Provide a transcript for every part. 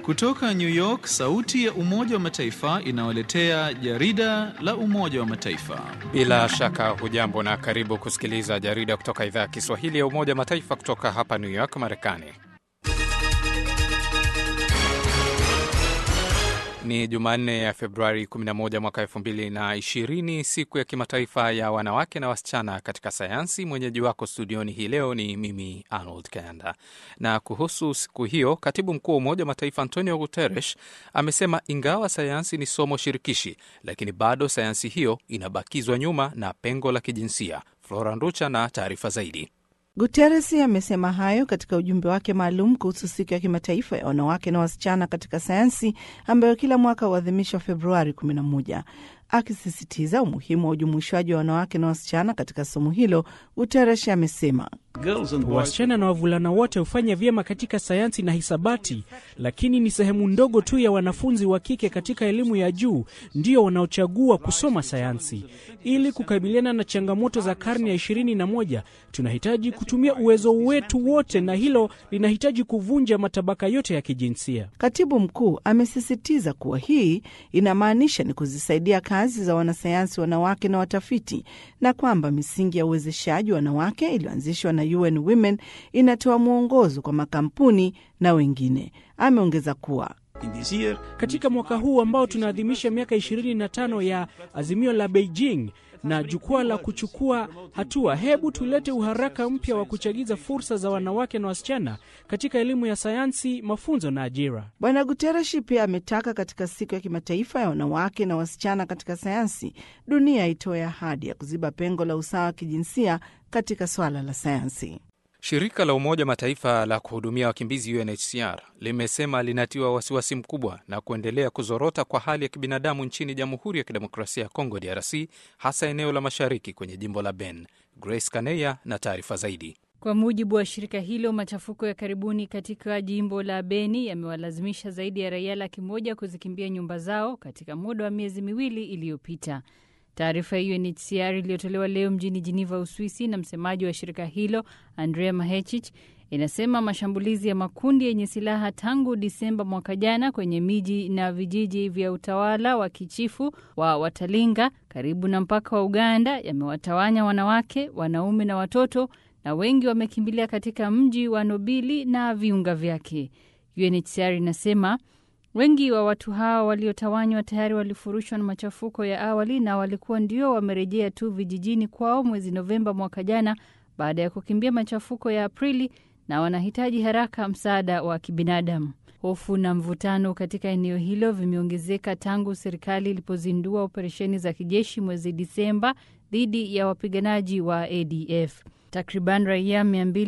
Kutoka New York, sauti ya Umoja wa Mataifa inawaletea jarida la Umoja wa Mataifa. Bila shaka hujambo na karibu kusikiliza jarida kutoka idhaa ya Kiswahili ya Umoja wa Mataifa kutoka hapa New York, Marekani. Ni Jumanne ya Februari 11 mwaka 2020, siku ya kimataifa ya wanawake na wasichana katika sayansi. Mwenyeji wako studioni hii leo ni mimi Arnold Kanda. Na kuhusu siku hiyo, katibu mkuu wa Umoja wa Mataifa Antonio Guterres amesema ingawa sayansi ni somo shirikishi, lakini bado sayansi hiyo inabakizwa nyuma na pengo la kijinsia. Flora Nducha na taarifa zaidi. Guterres amesema hayo katika ujumbe wake maalum kuhusu siku ya kimataifa ya wanawake na wasichana katika sayansi ambayo kila mwaka huadhimishwa Februari 11. Akisisitiza umuhimu wa ujumuishwaji wa wanawake na wasichana katika somo hilo, Guterres amesema wasichana na wavulana wote hufanya vyema katika sayansi na hisabati, lakini ni sehemu ndogo tu ya wanafunzi wa kike katika elimu ya juu ndio wanaochagua kusoma sayansi. Ili kukabiliana na changamoto za karne ya ishirini na moja, tunahitaji kutumia uwezo wetu wote, na hilo linahitaji kuvunja matabaka yote ya kijinsia. Katibu mkuu amesisitiza kuwa hii inamaanisha ni kuzisaidia kazi za wanasayansi wanawake na watafiti, na kwamba misingi ya uwezeshaji wa wanawake iliyoanzishwa na UN Women inatoa mwongozo kwa makampuni na wengine. Ameongeza kuwa katika mwaka huu ambao tunaadhimisha miaka 25 ya azimio la Beijing na jukwaa la kuchukua hatua, hebu tulete uharaka mpya wa kuchagiza fursa za wanawake na wasichana katika elimu ya sayansi, mafunzo na ajira. Bwana Guterres pia ametaka katika siku ya kimataifa ya wanawake na wasichana katika sayansi, dunia itoe ahadi ya kuziba pengo la usawa wa kijinsia katika swala la sayansi. Shirika la Umoja Mataifa la kuhudumia wakimbizi UNHCR limesema linatiwa wasiwasi mkubwa na kuendelea kuzorota kwa hali ya kibinadamu nchini Jamhuri ya Kidemokrasia ya Kongo, DRC, hasa eneo la mashariki kwenye jimbo la Ben. Grace Kaneya na taarifa zaidi. Kwa mujibu wa shirika hilo, machafuko ya karibuni katika jimbo la Beni yamewalazimisha zaidi ya raia laki moja kuzikimbia nyumba zao katika muda wa miezi miwili iliyopita. Taarifa ya UNHCR iliyotolewa leo mjini Geneva, Uswisi, na msemaji wa shirika hilo Andrea Mahechich inasema mashambulizi ya makundi yenye silaha tangu Disemba mwaka jana kwenye miji na vijiji vya utawala wa kichifu wa Watalinga karibu na mpaka wa Uganda yamewatawanya wanawake, wanaume na watoto, na wengi wamekimbilia katika mji wa Nobili na viunga vyake. UNHCR inasema wengi wa watu hao waliotawanywa tayari walifurushwa na machafuko ya awali na walikuwa ndio wamerejea tu vijijini kwao mwezi Novemba mwaka jana baada ya kukimbia machafuko ya Aprili na wanahitaji haraka msaada wa kibinadamu. Hofu na mvutano katika eneo hilo vimeongezeka tangu serikali ilipozindua operesheni za kijeshi mwezi Disemba dhidi ya wapiganaji wa ADF. Takriban raia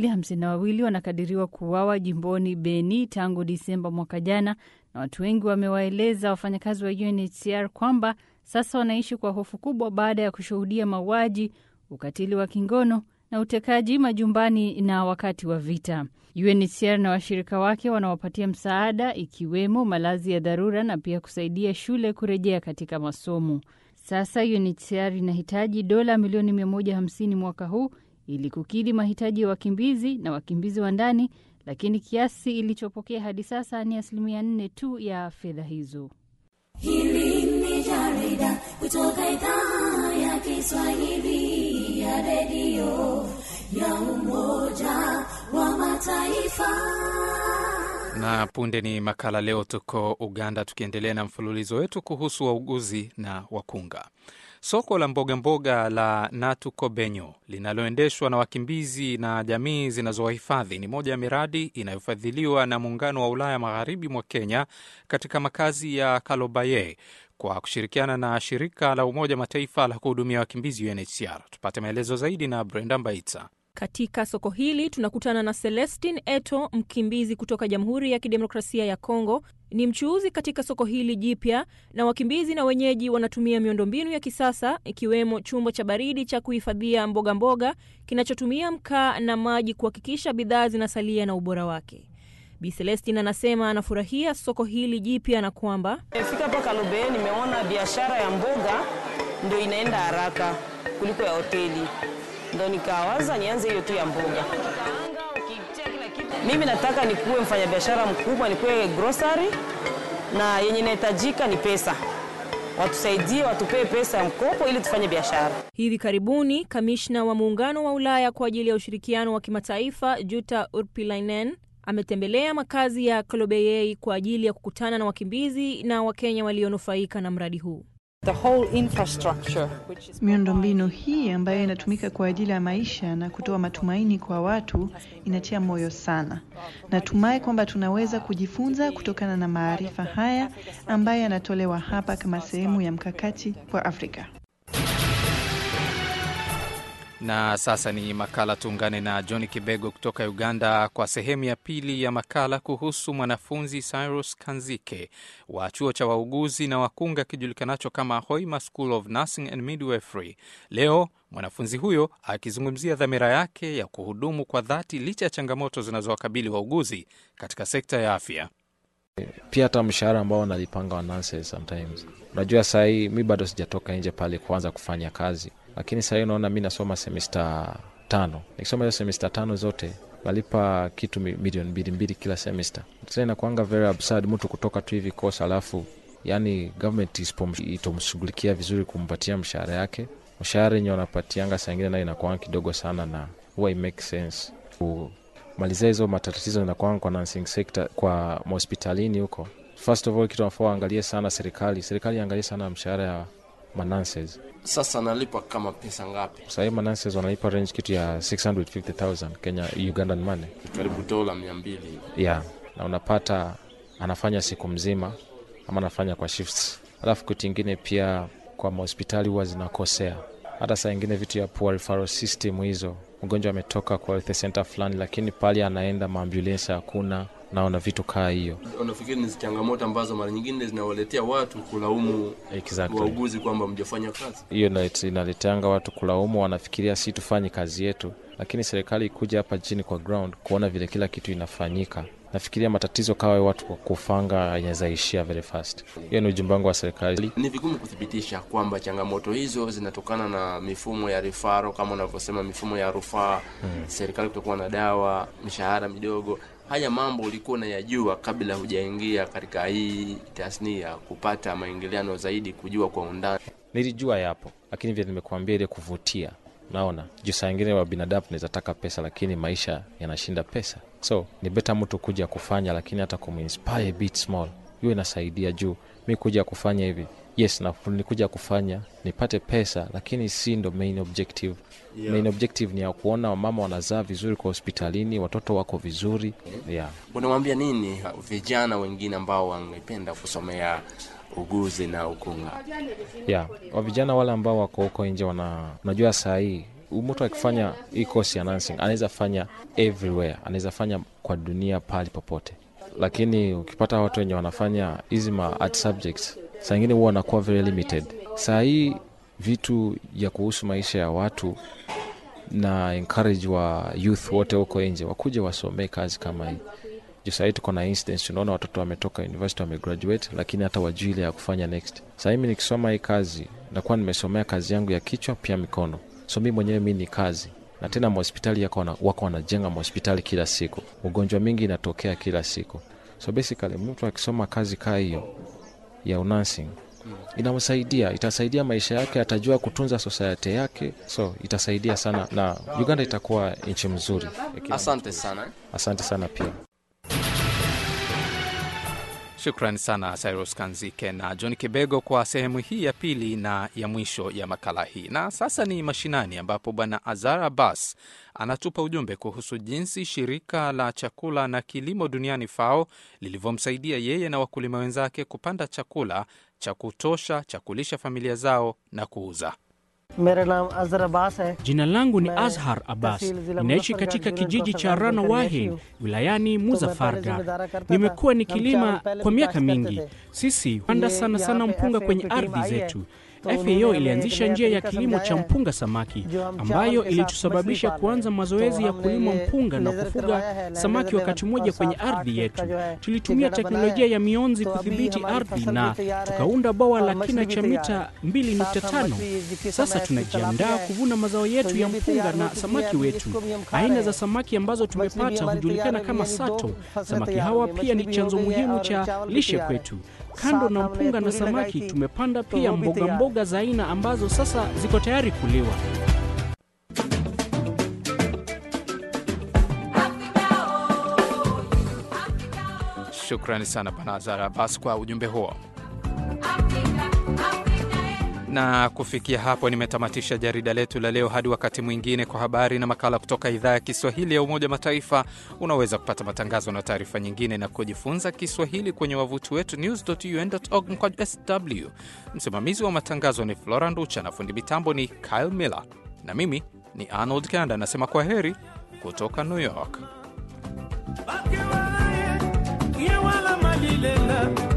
252 wanakadiriwa kuuawa jimboni Beni tangu Disemba mwaka jana, na watu wengi wamewaeleza wafanyakazi wa UNHCR kwamba sasa wanaishi kwa hofu kubwa baada ya kushuhudia mauaji, ukatili wa kingono na utekaji majumbani na wakati wa vita. UNHCR na washirika wake wanawapatia msaada ikiwemo malazi ya dharura na pia kusaidia shule kurejea katika masomo. Sasa UNHCR inahitaji dola milioni 150 mwaka huu ili kukidhi mahitaji ya wakimbizi na wakimbizi wa ndani, lakini kiasi ilichopokea hadi sasa ni asilimia nne tu ya fedha hizo. Hili ni jarida kutoka idhaa ya Kiswahili ya redio ya Umoja wa Mataifa. Na punde ni makala. Leo tuko Uganda, tukiendelea na mfululizo wetu kuhusu wauguzi na wakunga. Soko la mbogamboga mboga la Natukobenyo linaloendeshwa na wakimbizi na jamii zinazowahifadhi ni moja ya miradi inayofadhiliwa na Muungano wa Ulaya magharibi mwa Kenya katika makazi ya Kalobaye kwa kushirikiana na shirika la Umoja Mataifa la kuhudumia wakimbizi UNHCR. Tupate maelezo zaidi na Brenda Mbaitsa. Katika soko hili tunakutana na Celestin Eto, mkimbizi kutoka Jamhuri ya Kidemokrasia ya Kongo. Ni mchuuzi katika soko hili jipya, na wakimbizi na wenyeji wanatumia miundombinu ya kisasa ikiwemo chumba cha baridi cha kuhifadhia mboga mboga kinachotumia mkaa na maji kuhakikisha bidhaa zinasalia na ubora wake. Bi Celestin anasema anafurahia soko hili jipya na kwamba Nimefika hapa Kalobeye, nimeona biashara ya mboga ndio inaenda haraka kuliko ya hoteli, ndo nikawaza nianze hiyo tu ya mboga. Mimi nataka nikuwe mfanyabiashara mkubwa, nikuwe grocery na yenye inahitajika ni pesa. Watusaidie, watupee pesa ya mkopo ili tufanye biashara. Hivi karibuni kamishna wa muungano wa Ulaya kwa ajili ya ushirikiano wa kimataifa Jutta Urpilainen ametembelea makazi ya Kolobeyei kwa ajili ya kukutana na wakimbizi na Wakenya walionufaika na mradi huu. Miundombinu hii ambayo inatumika kwa ajili ya maisha na kutoa matumaini kwa watu inatia moyo sana. Natumai kwamba tunaweza kujifunza kutokana na maarifa haya ambayo yanatolewa hapa kama sehemu ya mkakati kwa Afrika. Na sasa ni makala. Tuungane na John Kibego kutoka Uganda kwa sehemu ya pili ya makala kuhusu mwanafunzi Cyrus Kanzike wa chuo cha wauguzi na wakunga kijulikanacho kama Hoima School of Nursing and Midwifery. Leo mwanafunzi huyo akizungumzia dhamira yake ya kuhudumu kwa dhati licha ya changamoto zinazowakabili wauguzi katika sekta ya afya. Pia hata mshahara ambao wanalipanga wa nurses sometimes, unajua sahii mi bado sijatoka nje pale kuanza kufanya kazi lakini sahii unaona mi nasoma semesta tano. Nikisoma hizo semesta tano zote nalipa kitu milioni mbili mbili kila semesta. Sasa inakuanga very absurd mtu kutoka tu hivi kosa, alafu yani government itomshughulikia vizuri kumpatia mshahara yake. Mshahara yenye wanapatianga saa ingine nayo inakuanga kidogo sana, na huwa make sense kumalizia hizo matatizo inakuanga kwa nursing sector, kwa mahospitalini huko. First of all, kitu nafaa waangalie sana serikali, serikali iangalie sana mshahara ya mananses sasa nalipa kama pesa ngapi? Sahii mananses wanalipa range kitu ya 650,000 Kenya Ugandan money, karibu dola mia mbili yeah. Na unapata anafanya siku mzima ama anafanya kwa shifts. Alafu kitu ingine pia kwa mahospitali huwa zinakosea, hata saa ingine vitu ya poor referral system hizo, mgonjwa ametoka kwa health center fulani, lakini pale anaenda maambulensi hakuna naona vitu kaa hiyo. Unafikiri ni changamoto ambazo mara nyingine zinawaletea watu kulaumu exactly. wauguzi kwamba mjafanya kazi? Hiyo inaleteanga watu kulaumu, wanafikiria si tufanye kazi yetu, lakini serikali ikuja hapa chini kwa ground kuona vile kila kitu inafanyika nafikiria matatizo kawa watu kwa kufanga yanazaishia very fast. Hiyo ni ujumbe wangu wa serikali. Ni vigumu kuthibitisha kwamba changamoto hizo zinatokana na mifumo ya rifaro kama unavyosema, mifumo ya rufaa hmm. serikali kutokuwa na dawa, mishahara midogo. Haya mambo ulikuwa unayajua kabla hujaingia katika hii tasnia, kupata maingiliano zaidi, kujua kwa undani? Nilijua yapo, lakini vile nimekuambia, ile kuvutia naona juu saa ingine wa binadamu naweza taka pesa, lakini maisha yanashinda pesa, so ni beta mtu kuja kufanya, lakini hata kuminspire bit small, hiyo inasaidia. Juu mi kuja kufanya hivi, yes, na nikuja kufanya nipate pesa, lakini si ndo main objective. Yeah. Main objective ni ya kuona wamama wanazaa vizuri kwa hospitalini, watoto wako vizuri. Yeah. Unamwambia nini vijana wengine ambao wangependa kusomea uguzi na ukunga? Yeah, wa vijana wale ambao wako huko nje wana, unajua saa hii mtu akifanya hii kosi ya nursing anaweza fanya everywhere, anaweza fanya kwa dunia pali popote, lakini ukipata watu wenye wanafanya hizi ma art subjects saa ingine huwa wanakuwa very limited. Saa hii vitu ya kuhusu maisha ya watu na encourage wa youth wote huko nje wakuje wasomee kazi kama hii juu sahii tuko na instance, unaona watoto wametoka university wamegraduate, lakini hata wajui ile ya kufanya next. Sahii mi nikisoma hii kazi nakuwa nimesomea kazi yangu ya kichwa pia mikono, so mi mwenyewe mi ni kazi na tena mahospitali yako wako wanajenga mahospitali kila siku, ugonjwa mingi inatokea kila siku, so basically mtu akisoma kazi kaa hiyo ya unursing inamsaidia, itasaidia maisha yake, atajua kutunza society yake, so itasaidia sana, na Uganda itakuwa nchi mzuri. Asante sana, asante sana pia. Shukrani sana Cyrus Kanzike na John Kibego kwa sehemu hii ya pili na ya mwisho ya makala hii. Na sasa ni mashinani, ambapo Bwana Azar Abbas anatupa ujumbe kuhusu jinsi shirika la chakula na kilimo duniani FAO lilivyomsaidia yeye na wakulima wenzake kupanda chakula cha kutosha cha kulisha familia zao na kuuza. Jina langu ni Azhar Abbas, ninaishi katika kijiji cha Rana Wahin wilayani Muzafargar. Nimekuwa nikilima kwa miaka mingi. Sisi panda sana sana mpunga kwenye ardhi zetu. FAO ilianzisha njia ya kilimo cha mpunga samaki ambayo ilitusababisha kuanza mazoezi ya kulima mpunga na kufuga samaki wakati mmoja kwenye ardhi yetu. Tulitumia teknolojia ya mionzi kudhibiti ardhi na tukaunda bwawa la kina cha mita 2.5. Sasa tunajiandaa kuvuna mazao yetu ya mpunga na samaki wetu. Aina za samaki ambazo tumepata hujulikana kama sato. Samaki hawa pia ni chanzo muhimu cha lishe kwetu. Kando na mpunga na samaki, tumepanda pia mboga mboga za aina ambazo sasa ziko tayari kuliwa. Shukrani sana Bwana Azara Abbas kwa ujumbe huo. Na kufikia hapo nimetamatisha jarida letu la leo. Hadi wakati mwingine, kwa habari na makala kutoka idhaa ya Kiswahili ya Umoja Mataifa. Unaweza kupata matangazo na taarifa nyingine na kujifunza Kiswahili kwenye wavuti wetu news.un.org mkwaju sw. Msimamizi wa matangazo ni Flora Nducha na fundi mitambo ni Kyle Miller, na mimi ni Arnold Kanda nasema kwa heri kutoka New York. ye wala malilela